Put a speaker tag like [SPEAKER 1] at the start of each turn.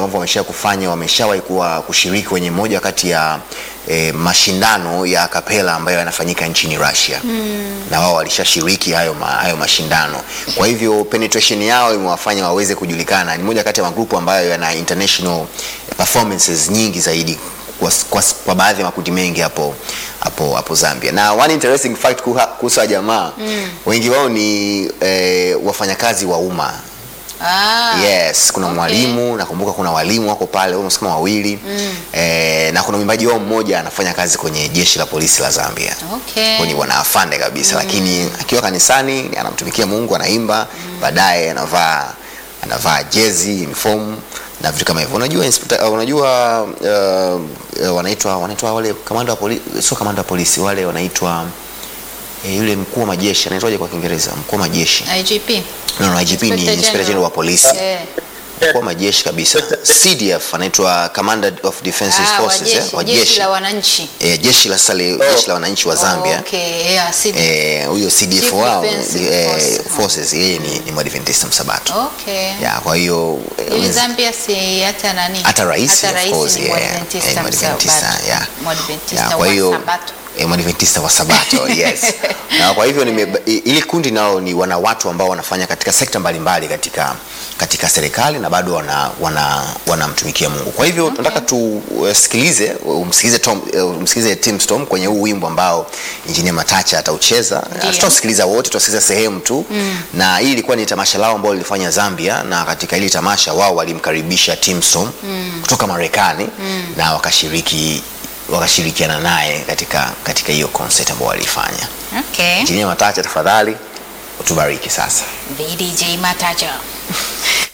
[SPEAKER 1] ambavyo wamesha kufanya, wameshawahi kuwa kushiriki kwenye moja kati ya e, mashindano ya kapela ambayo yanafanyika nchini Russia na wao walishashiriki hayo, ma, hayo mashindano. Kwa hivyo penetration yao imewafanya waweze kujulikana. Ni moja kati ya magrupu ambayo yana international performances nyingi zaidi kwa, kwa, kwa baadhi ya makundi mengi hapo hapo hapo Zambia. Na one interesting fact kuha- kuhusu hawa jamaa wengi wao ni eh, wafanyakazi wa umma
[SPEAKER 2] Ah,
[SPEAKER 1] Yes, kuna
[SPEAKER 2] okay.
[SPEAKER 1] mwalimu nakumbuka, kuna walimu wako pale almost kama wawili eh, na kuna mwimbaji wao mmoja anafanya kazi kwenye jeshi la polisi la Zambia.
[SPEAKER 2] Okay.
[SPEAKER 1] Kwa ni bwana afande kabisa, lakini akiwa kanisani anamtumikia Mungu, anaimba, baadaye anavaa anavaa jezi uniform na vitu kama hivyo. Unajua inspector, uh, unajua uh, uh, wanaitwa wanaitwa wale kamanda wa polisi, sio kamanda wa polisi, wale wanaitwa eh, yule mkuu wa majeshi anaitwaje kwa Kiingereza? Mkuu wa majeshi.
[SPEAKER 2] IGP.
[SPEAKER 1] No, no, IGP ni
[SPEAKER 2] Inspector
[SPEAKER 1] Inspector General
[SPEAKER 2] General.
[SPEAKER 1] wa polisi
[SPEAKER 2] Eh.
[SPEAKER 1] mkuu wa majeshi kabisa. CDF anaitwa Commander of Defense
[SPEAKER 2] Ah,
[SPEAKER 1] Forces
[SPEAKER 2] wajeshi,
[SPEAKER 1] eh, wa
[SPEAKER 2] jeshi
[SPEAKER 1] jeshi
[SPEAKER 2] la wananchi.
[SPEAKER 1] eh, jeshi la sale, jeshi la wananchi wa Zambia
[SPEAKER 2] Okay, yeah, si-
[SPEAKER 1] eh, huyo CDF
[SPEAKER 2] Chief
[SPEAKER 1] wao
[SPEAKER 2] Defense
[SPEAKER 1] eh,
[SPEAKER 2] Force.
[SPEAKER 1] forces yeye ni, ni Mwadventista Msabato
[SPEAKER 2] Okay.
[SPEAKER 1] ya kwa hiyo eh,
[SPEAKER 2] Ili
[SPEAKER 1] wenzi-
[SPEAKER 2] Zambia si hata nani?
[SPEAKER 1] hata rais
[SPEAKER 2] Hata
[SPEAKER 1] of
[SPEAKER 2] rais
[SPEAKER 1] course
[SPEAKER 2] ni
[SPEAKER 1] yeah,
[SPEAKER 2] Mwadventista
[SPEAKER 1] eh, Mwadventista,
[SPEAKER 2] Msabato.
[SPEAKER 1] yeah.
[SPEAKER 2] Mwadventista
[SPEAKER 1] Ya, kwa
[SPEAKER 2] wa
[SPEAKER 1] hiyo
[SPEAKER 2] Sabato.
[SPEAKER 1] eh, Mwadventista wa Sabato yes. Na kwa hivyo nime, i- ili kundi nao ni wana watu ambao wanafanya katika sekta mbalimbali katika katika serikali na bado wana wana wanamtumikia Mungu. Kwa hivyo tunataka tusikilize umsikilize Tom eh, umsikilize Tim Storm kwenye huu wimbo ambao Engineer Matacha ataucheza.
[SPEAKER 2] Ndio.
[SPEAKER 1] Tutasikiliza wote, tutasikiliza sehemu tu na hii ilikuwa ni tamasha lao ambao lilifanya Zambia, na katika hili tamasha wao walimkaribisha Tim Storm kutoka Marekani na wakashiriki wakashirikiana naye katika katika hiyo concert ambayo walifanya.
[SPEAKER 2] Okay.
[SPEAKER 1] Engineer Matacha, tafadhali utubariki sasa.
[SPEAKER 2] VDJ Mataja.